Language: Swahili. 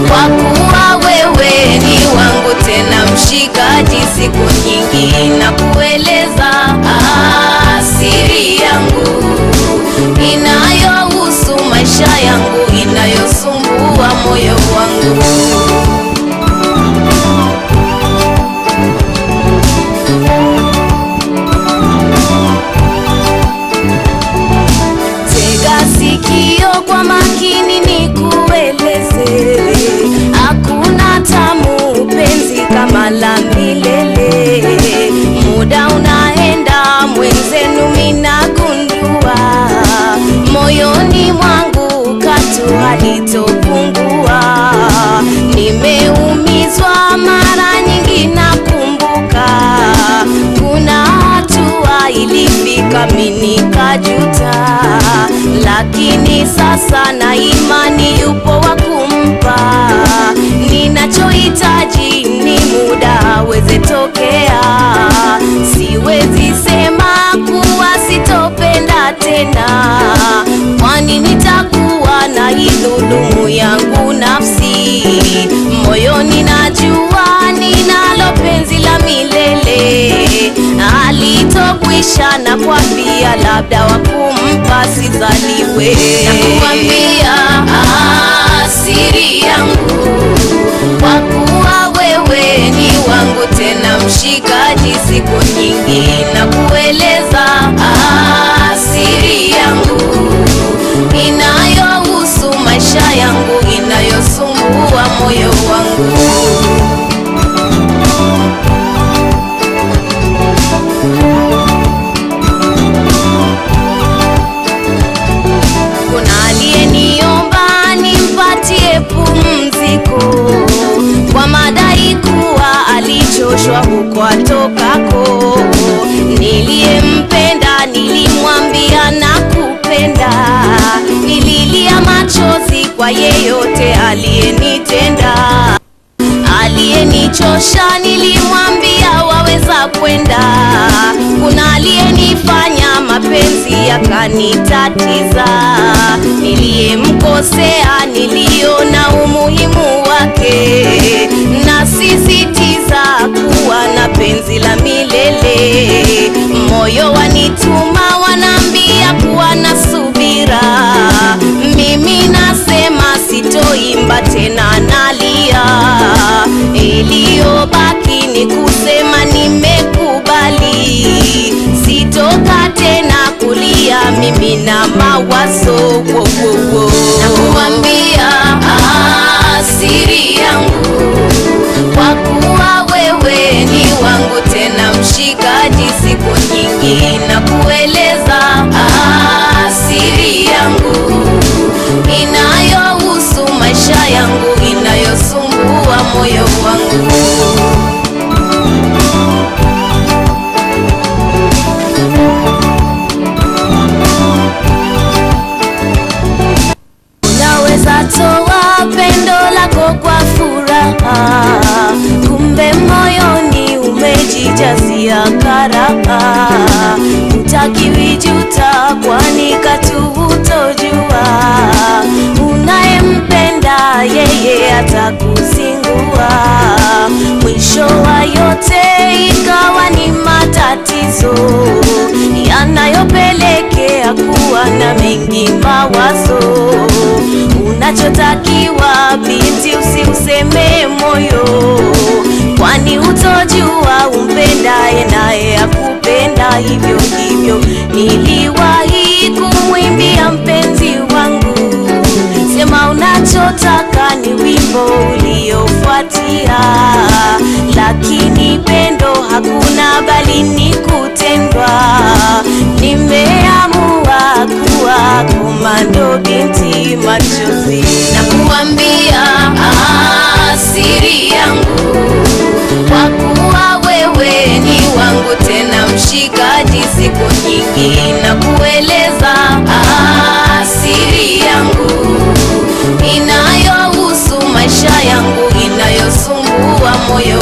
kwa kuwa wewe ni wangu tena mshikaji, siku nyingi na kueleza ah, siri yangu inayohusu maisha yangu inayosumbua moyo wangu. Tega sikio kwa makini nikueleze, hakuna tamu penzi kama la milele. Muda unaenda mwenzenu, minagundua moyoni mwangu katu halitopungua. Nimeumizwa mara nyingi, nakumbuka kuna hatua ilifika mimi nikajuta, lakini sasa na imani yupo wa kumpa. Ninachohitaji ni muda aweze tokea, siwezi sema kuwa sitopenda tena, kwani nitakuwa na idhulumu yangu nafsi. Moyoni najua ninalo penzi la milele alitokwisha na kwambia, labda wakumpa sizaliwe. Nakuambia ah, siri yangu, kwa kuwa wewe ni wangu tena mshikaji, siku nyingi na kueleza ah, siri yangu inayohusu maisha yangu inayosumbua moyo wangu. Kuna aliyeniomba nimpatie pumziko kwa madai kuwa alichoshwa huko atokako. Niliyempenda nilimwambia nakupenda, nililia machozi kwa yeyote aliyenitenda aliyenichosha nilimwambia waweza kwenda. Kuna aliyenifanya mapenzi yakanitatiza, niliyemkosea niliona umuhimu wake, nasisitiza kuwa na penzi la milele. Moyo wanituma wanaambia kuwa na subira, mimi nasema sitoimba tena, nalia. Iliyobaki ni kusema nimekubali, sitoka tena kulia mimi na mawazo wo, wo, wo. Nakuambia ah, siri yangu, kwa kuwa wewe ni wangu tena mshikaji, siku nyingi na kueleza ah, siri yangu inayohusu maisha yangu inayosumbua moyo wangu. Unaweza toa pendo lako kwa furaha, kumbe moyoni umejijazia karaha. Utakiwi juta, kwani katu hutojua unayempenda yeye atakuzingua. Mwisho wa yote ikawa ni matatizo yanayopelekea kuwa na mengi mawazo. Unachotakiwa binti, usiuseme moyo, kwani hutojua umpendaye naye akupenda hivyo hivyo. Niliwahi kumwimbia mpenzi wangu, sema unachotaka ni wimbo uliofuatia, lakini pendo hakuna, bali ni kutendwa. Nimeamua kuwa komando binti machozi, na kuambia ah, siri yangu, kwa kuwa wewe ni wangu tena mshikaji, siku nyingi na kueleza ah, siri yangu inayohusu maisha yangu inayosumbua moyo